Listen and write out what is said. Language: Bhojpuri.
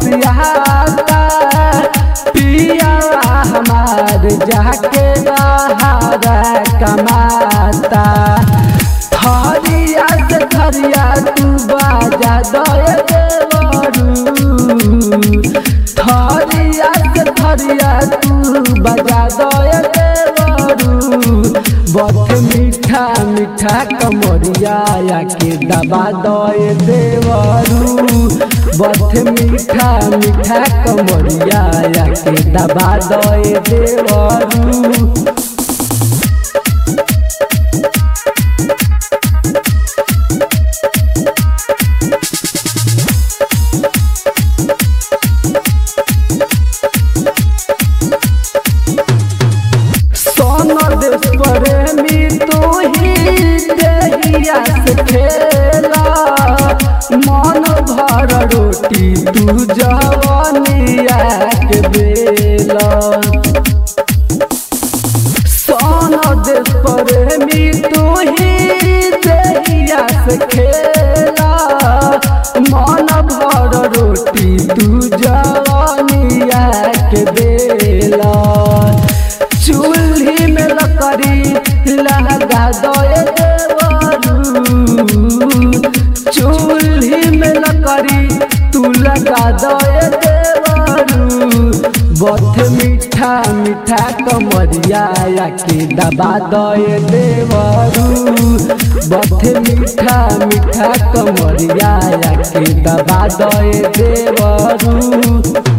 बौरियाता पिया हमार जाके बहारा कमाता थरिया से थरिया तू बाजा दए देवरू थरिया से थरिया तू बजा दए देवरू बथ मीठा मीठा कमरिया के दबा दए देवरू बथ मीठा मीठा कमरिया के दबा दए देवरू सोन देश प्रेमी तू ही देहिया से खेला मन भर रोटी तू जवनिया के बेला सोन देश प्रेमी तू ही देहिया से खेला मन भर रोटी तू जवनिया के बेला चूल्ही में लकड़ी लगा दए देवरू चूल्ही में लकड़ी तू लगा दए देवरू बथ मीठा मीठा कमरिया के दबा दए देवरू बथ मीठा मीठा कमरिया के दबा दए देवरू